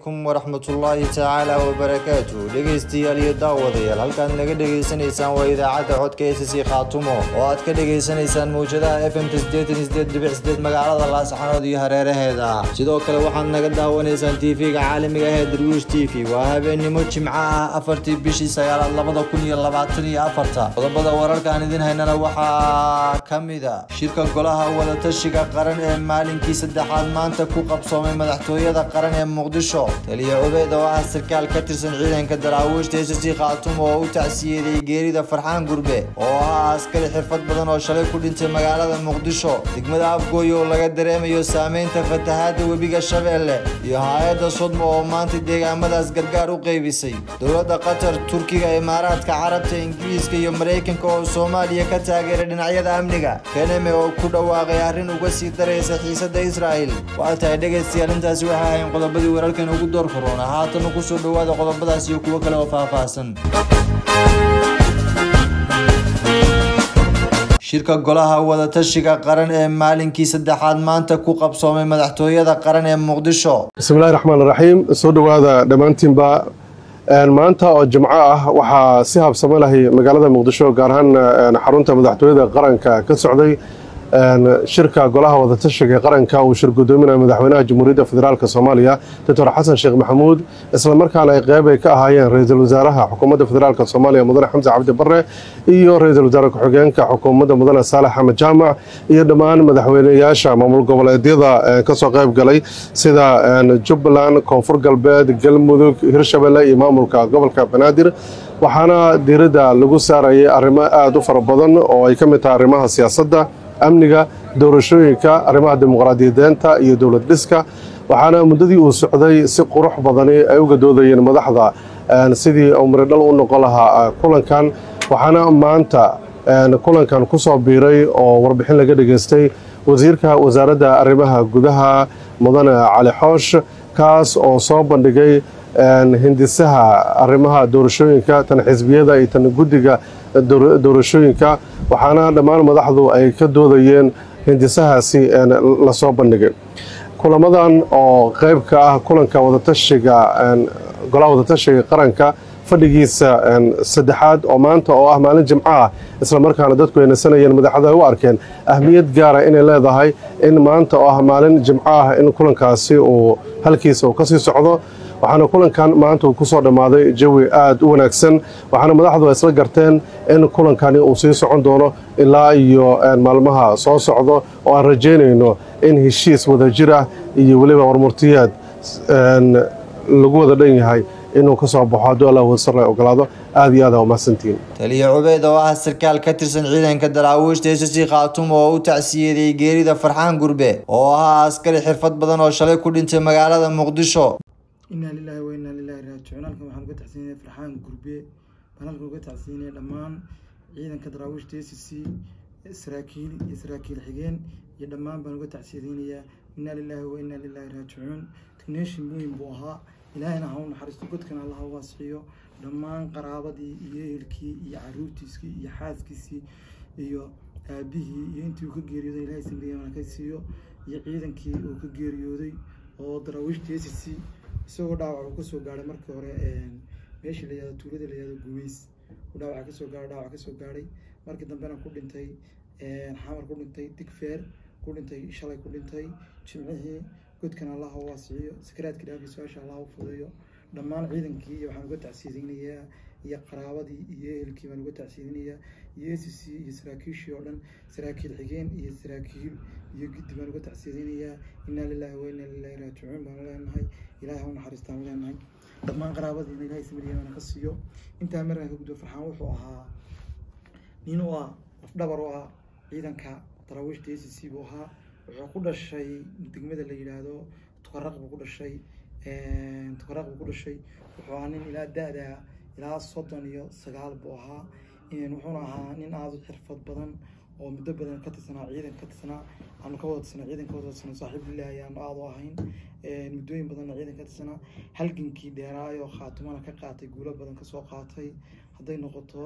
calaykum waraxmatullaahi tacaala wabarakaatu dhegaystayaal iyo daawadayaal halkaad naga dhegaysanaysaan waa idaacadda codka s c khaatumo oo aad ka dhegaysanaysaan mawjadaha f m magaalada laasxanood iyo hareeraheeda sidoo kale waxaad naga daawanaysaan tv-ga caalamiga ah ee darwiish t v waa habeennimo jimco ah afartii bishii sagaalaad labada kun iyo labaatan iyo afarta qodobada wararka aan idin haynana waxaa ka mida shirka golaha wadatashiga qaran ee maalinkii saddexaad maanta ku qabsoomay madaxtooyada qaran ee muqdisho taliya cubeyd oo ah sarkaal ka tirsan ciidanka daraawiishta s c khaatum oo u tacsiyeeyey geerida farxaan gurbe oo ahaa askari xirfad badan oo shalay ku dhintay magaalada muqdisho degmada afgooy oo laga dareemayo saameynta fatahaada webiga shabeelle iyo hay-adda sudmo oo maanta deegaamadaas gargaar u qeybisay dowladda qatar turkiga imaaraadka carabta ingiriiska iyo maraykanka oo soomaaliya ka taageeray dhinacyada amniga keneme oo ku dhawaaqay arrin uga sii daraysa xiisada israel waxay tahay dhegaystayaal intaasi waxay ahayn qodobadii wararkan ugu door karoona haatana kusoo dhawaada qodobadaas iyo kuwo kale oo faahfaahsan shirka golaha wadatashiga qaran ee maalinkii saddexaad maanta ku qabsoomay madaxtooyada qaran ee muqdisho bismillahi raxmaan raxiim soo dhowaada dhammaantiinba maanta oo jimco ah waxaa si habsamo lahay magaalada muqdisho gaar ahaan xarunta madaxtooyada qaranka ka socday shirka golaha wadatashiga qaranka uu shir gudoominaya madaxweynaha jamhuuriyadda federaalk soomaaliya doctor xasan sheekh maxamuud islamarkaana ay qeyb ay ka ahaayeen ra-iisul wasaaraha xukuumadda federaalk soomaaliya mudane xamse cabdi bare iyo ra-iisul wasaare ku-xigeenka xukuumadda mudane saalax axmed jaamac iyo dhammaan madaxweyneyaasha maamul goboleedyada kasoo qeyb galay sida jubbaland koonfur galbeed galmudug hirshabelle iyo maamulka gobolka banaadir waxaana diiradda lagu saarayay arrimo aada u fara badan oo ay ka mid tahay arrimaha siyaasadda amniga doorashooyinka arrimaha dimuqraadiyadeenta iyo dowlad dhiska waxaana muddadii uu socday si qurux badani ay u gadoodayeen madaxda sidii uu miridhal u noqon lahaa kulankan waxaana maanta kulankan ku soo biiray oo warbixin laga dhegaystay wasiirka wasaaradda arrimaha gudaha mudane cali xoosh kaas oo soo bandhigay hindisaha arrimaha doorashooyinka tan xisbiyada iyo tan guddiga doorashooyinka waxaana dhammaan madaxdu ay ka doodayeen hindisahaasi lasoo bandhigay kulamadan oo qeyb ka ah kulanka wadatashiga golaha wadatashiga qaranka fadhigiisa saddexaad oo maanta oo ah maalin jimco ah islamarkaana dadku ay nasanayeen madaxdu ay u arkeen ahmiyad gaara inay leedahay in maanta oo ah maalin jimco ah in kulankaasi uu halkiisa uu kasii socdo waxaana kulankan maanta uu kusoo dhammaaday jawi aada u wanaagsan waxaana madaxdu ay isla garteen in kulankani uu sii socon doono ilaa iyo maalmaha soo socdo oo aan rajaynayno in heshiis wadajir ah iyo weliba warmurtiyaad lagu wada dhan yahay inuu ka soo baxo hadduu allah wasar la ogolaado aada iyo aada umahadsantihiin taliya cubeyd oo ah sarkaal ka tirsan ciidanka daraawiishta s c khaatum oo u tacsiyeeyey geerida farxaan gurbe oo ahaa askari xirfad badan oo shalay ku dhintay magaalada muqdisho inaa lilaahi wa inaa lilahi raajicuun halkan waxaan uga tacsiinaya farxaan gurbe baan halkan uga tacsiinaya dhammaan ciidanka daraawiishta s c saraakiil iyo saraakiil xigeen iyo dhammaan baan uga tacsiyadeynayaa inaa lilaahi wa inaa lilahi raajicuun technation muhim buu ahaa ilaahayna ha u naxariisto godkana allaha waasixiyo dhammaan qaraabadii iyo ehelkii iyo caruurtiisii iyo xaaskiisii iyo aabihii iyo intii uu ka geeriyooday ilahay samriyana ka siiyo iyo ciidankii uu ka geeriyooday oo daraawiishta s c isagoo dhaawac uu kasoo gaadhay markii hore meeshii la yahdo tuulada la yahdo guweys uu dhaawaca kasoo gaadhay dhaawac kasoo gaadhay markii dambena ku dhintay xamar ku dhintay digfeer ku dhintay shalay ku dhintay jimcihii godkan allaha u waasiciyo sakaraadkii dhaafii su-aasha allaha u fudeeyo dhammaan ciidankii iyo waxaan uga tacsiyadeynayaa iyo qaraabadii iyo ehelkii baan uga tacsiyadeynayaa iyo s c iyo saraakiishii oo dhan saraakiil xigeen iyo saraakiil iyo giddi baan uga tacsiyadeynayaa inaa lilaahi wa inaa lilahi raajicuun baan leenahay ilahay ha u naxariistaan leenahay dhammaan qaraabadiina ilahay samariyana ka siiyo intaa markaan ka gudbo farxaan wuxuu ahaa nin u ah lafdhabar u ah ciidanka daraawiishta s c buu ahaa wuxuu ku dhashay degmada la yidhaahdo tukaraq buu ku dhashay tukaraq buu ku dhashay wuxuu ahaa nin ilaa da-da ilaa soddon iyo sagaal buu ahaa wuxuuna ahaa nin aada u xirfad badan oo muddo badan ka tirsanaa ciidan ka tirsanaa aanu ka wada tirsanaa ciidan ka wada tirsanaa saaxiibillah ayaanu aada u ahayn muddooyin badanna ciidan ka tirsanaa halgankii dheeraayoo khaatumana ka qaatay guulo badan kasoo qaatay hadday noqoto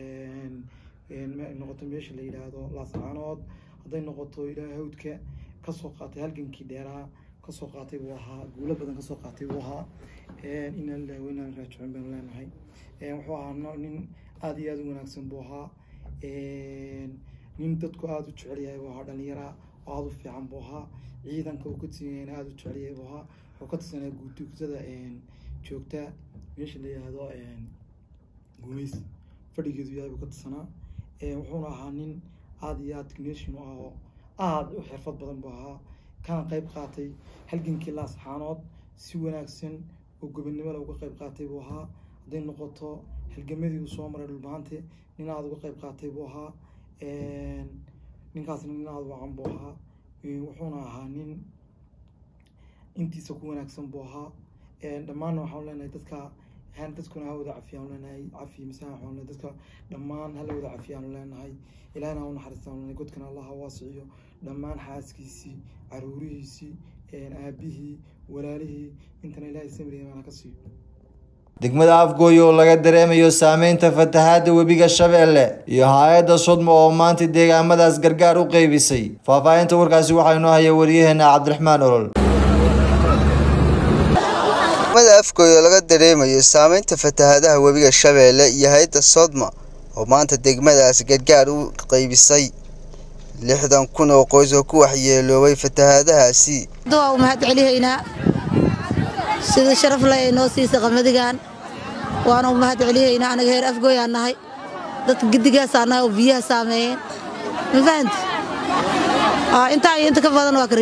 noqoto meesha la yidhaahdo laascaanood hadday noqoto ilaa hawdka kasoo qaatay halgankii dheeraa kasoo qaatay buu ahaa guulo badan kasoo qaatay buu ahaa inaa lillahi wa inaa raajicuun baynu leenahay wuxuu ahaa nin aada iyo aada u wanaagsan buu ahaa nin dadku aada u jecel yahay buu ahaa dhalinyara oo aada u fiican buu ahaa ciidanka uu ka tirsanyahayna aada u jecel yahay buu ahaa wuxuu ka tirsanaya guutugsada joogta meesha la yihahdo gumays fadhigeedu yahay buu ka tirsanaa wuxuuna ahaa nin aada iyo aada nation u ah oo aada u xirfad badan buu ahaa kana qayb qaatay halgankii laasxaanood si wanaagsan oo gobonnimada uga qayb qaatay buu ahaa hadday noqoto halgamadii uu soo maray dhulbaante nin aada uga qayb qaatay buu ahaa ninkaasna nin aada wacan buu ahaa wuxuuna ahaa nin intiisa ku wanaagsan buu ahaa dhammaanna waxaan leenahay dadka dadkuna ha wada cafiyaan leenahay cafi mise waxaan leenahay dadka dhammaan hala wada cafiyaan leenahay ilaahna ha u naxariistaan leenahay godkana allah ha waasiciyo dhammaan xaaskiisii caruurihiisii aabihii walaalihii intana ilaahay samri imaan ka siiyo degmada afgooy oo laga dareemayo saameynta fatahaada webiga shabeelle iyo hay-adda sodmo oo maanta deegaamadaas gargaar u qeybisay faahfaahinta warkaasi waxaa inoo haya wariyaheena cabdiraxmaan olol degmada afgooy oo laga dareemayo saameynta fatahaadaha webiga shabeelle iyo hay-adda sodma oo maanta degmadaas gargaar u qeybisay lixdan kun oo qoys oo ku waxyeeloobay fatahaadahaasi waa u mahad celihaynaa sida sharaf leh ay noo siisa qamadigan waana u mahad celihaynaa anaga heer afgooyaan nahay dadka gidigaasaa nahay oo biyaha saameeyeen ma fahanti intaa iyo inta ka badan waa ka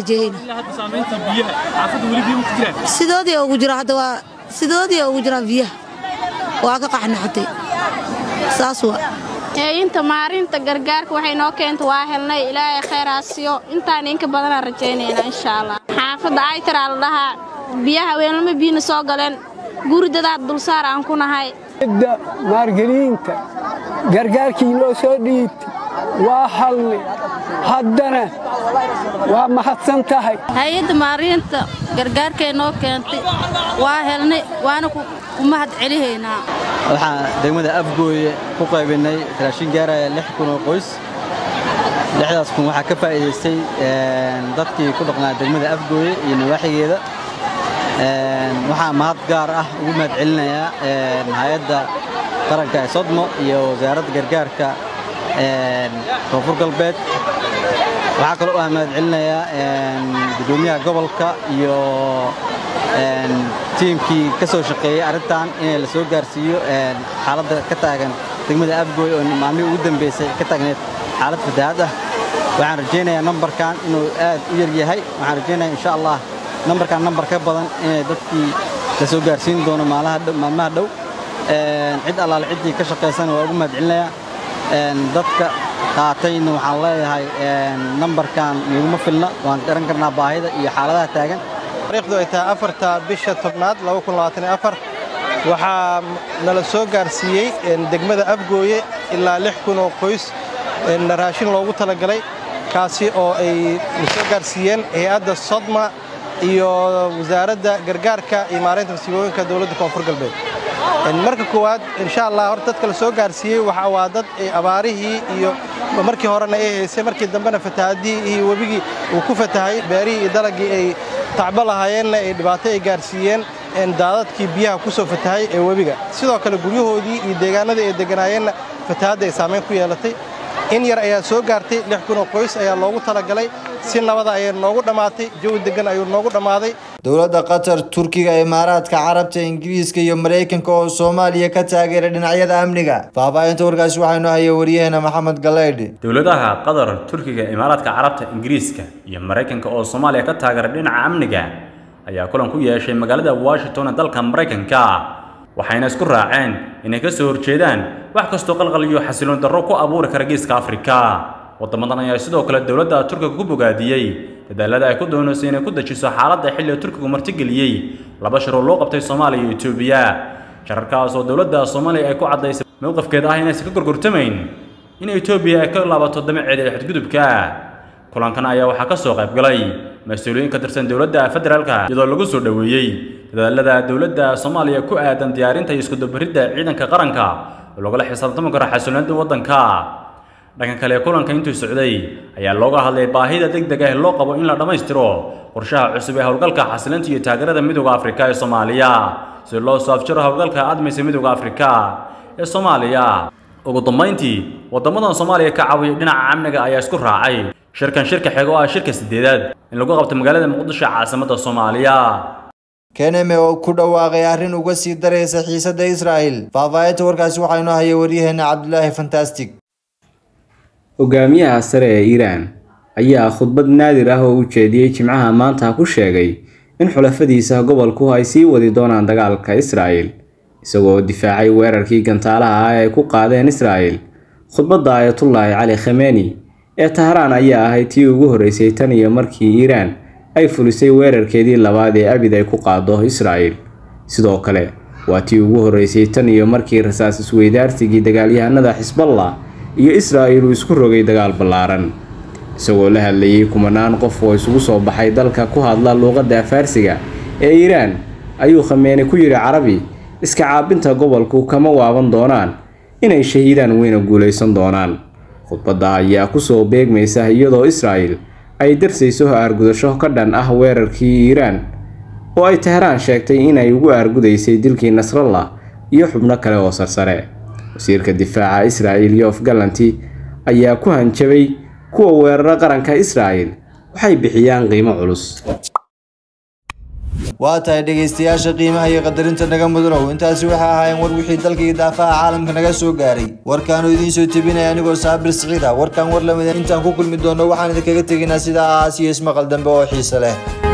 rajeehayna sidoodii ugu jira hadda waa sidoodii ugu jiraan biyaha waa ka qaxnaxatay saas waa inta maarinta gargaarka waxay noo keenta waa helnay ilaahay khayraasiyo intaan inka badanaan rajaynaynaa insha allah xaafadda aytaraa la dhahaa biyaha weelnama biyina soo galeen guridadaad dulsaar aan ku nahay da maargeliinta gargaarkii loo soo dhiibtay waa halnay haddana waa mahadsan tahay hay-adda maarinta gargaarkay noo keentay waa helnay waana u mahad celihaynaa waxaan degmada afgooye ku qaybinay raashin gaaraya lix kun oo qoys lixdaas kun waxaa ka faa'iidaystay dadkii ku dhaqnaa degmada afgooye iyo nawaaxigeeda waxaan mahad gaar ah ugu mahad celinayaa hay-adda qaranka ee sodmo iyo wasaaradda gargaarka koonfur galbeed waxaa kaloo ah mahad celinayaa gudoomiyaha gobolka iyo tiimkii ka soo shaqeeyey arrintan in la soo gaarsiiyo xaaladda ka taagan degmada afgooy oo maalmihii ugu dambeysay ka taagneed xaalad fatahaad ah waxaan rajaynayaa nambarkan inuu aad u yar yahay waxaan rajaynayaa insha allah nambarkan nambar ka badan inay dadkii la soo gaarsiin doono maalmaha dhow cid allaale ciddii ka shaqaysana waa ugu mahad celinayaa dadka qaatayna waxaan leeyahay nambarkan niguma filna waan garan karnaa baahida iyo xaaladaha taagan taariikhdu ay tahay afarta bisha tobnaad waxaa nala soo gaarsiiyey degmada afgooye ilaa lix kun oo qoys raashin loogu talagalay kaasi oo ay soo gaarsiiyeen hay-adda sodma iyo wasaaradda gargaarka iyo maareynta masiibooyinka dowladda koonfur galbeed marka koowaad insha allah horta dadka la soo gaarsiiyey waxa waa dad abaarihii iyo markii horena ay haysay markii dambena fatahaadihii iyo webigii uu ku fatahay beerihii iyo dalagii ay tacbo lahaayeenna ay dhibaato ay gaarsiiyeen daadadkii biyaha ku soo fatahay ee webiga sidoo kale guryahoodii iyo deegaanadii ay degganaayeenna fatahaadda ay saamayn ku yeelatay in yar ayaa soo gaartay lix kun oo qoys ayaa loogu talagalay si nabada ayay noogu dhammaatay jawi deggan ayuu noogu dhammaaday dowladda qatar turkiga imaaraadka carabta ingiriiska iyo maraykanka oo soomaaliya ka taageeray dhinacyada amniga faahfaahinta warkaasi waxaynu haya wariyaheena maxamed galeydhi dowladaha qatar turkiga imaaraadka carabta ingiriiska iyo maraykanka oo soomaaliya ka taageeray dhinaca amniga ayaa kulan ku yeeshay magaalada washington ee dalka maraykanka waxayna isku raaceen inay ka soo horjeedaan wax kastoo qalqal iyo xasiloon darro ku abuuri kara geeska afrika wadamadan ayaa sidoo kale dowladda turkiga ku bogaadiyey dadaalada ay ku doonayso inay ku dejiso xaaladda xilliga turkigu martigeliyey laba shir oo loo qabtay soomaaliya iyo etoobiya shararkaas oo dowladda soomaaliya ay ku caddaysay mowqifkeeda ah inaysan ka gorgortamayn in etoobiya ay ka laabato damaceeda ee xadgudubka kulankan ayaa waxaa ka soo qayb galay mas-uuliyiin ka tirsan dowladda federaalka iyadoo lagu soo dhoweeyey dadaalada dowladda soomaaliya ku aadan diyaarinta iyo iskudabaridda ciidanka qaranka oo lagula xisaabtami karo xasiloonida waddanka dhanka kale kulanka intuu socday ayaa looga hadlay baahida degdega ee loo qabo in la dhammaystiro qorshaha cusub ee howlgalka xasilinta iyo taageerada midooda afrika ee soomaaliya si loo soo afjaro howlgalka admaysa midooda afrika ee soomaaliya ugu dambayntii waddamadan soomaaliya ka caawiya dhinaca amniga ayaa isku raacay shirkan shirka xiga oo ah shirka sideedaad in lagu qabto magaalada muqdisho caasimadda soomaaliya keneme oo ku dhawaaqay arrin uga sii daraysa xiisadda israa'el faahfaahinta warkaasi waxaa inoo hayay waryaheena cabdulaahi fantastic hogaamiyaha sare ee iiraan ayaa khudbad naadir ah oo u jeediyey jimcaha maanta ku sheegay in xulafadiisa gobolku ay sii wadi doonaan dagaalka israa'el isagoo difaacay weerarkii gantaalaha ah ee ay ku qaadeen israa'el khudbadda ayatullaahi cali khameni ee tahraan ayaa ahayd tii ugu horreysay tan iyo markii iiraan ay fulisay weerarkeedii labaad ee abid ay ku qaado israa'el sidoo kale waa tii ugu horreysay tan iyo markii rasaas isweydaarsigii dagaalyahanada xisballah iyo israa'il uu isku rogay dagaal ballaaran isagoo la hadlayay kumanaan qof oo isugu soo baxay dalka ku hadla luuqadda afaarsiga ee iiraan ayuu khameeni ku yidhi carabi iska caabinta gobolku kama waaban doonaan inay shahiidaan weyna guulaysan doonaan khudbadda ayaa kusoo beegmaysa iyadoo israa'il ay darsayso aargudasho ka dhan ah weerarkii iiraan oo ay tehraan sheegtay inay ugu aargudaysay dilkii nasrallah iyo xubno kale oo sarsare wasiirka difaaca israa'il yof gallanti ayaa ku hanjabay kuwa weerara qaranka israa'il waxay bixiyaan qiimo culus waa tahay dhegaystayaasha qiimaha iyo qadarinta naga mudanow intaasi waxay ahaayeen war wixii dalka iyo daafaha caalamka naga soo gaaray warkaanu idiin soo tebinaya anigoo saabir siciid ah warkan war lamida intaan ku kulmi doono waxaan idinkaga tegaynaa sidaas iyo ismaqal dambe oo xiise leh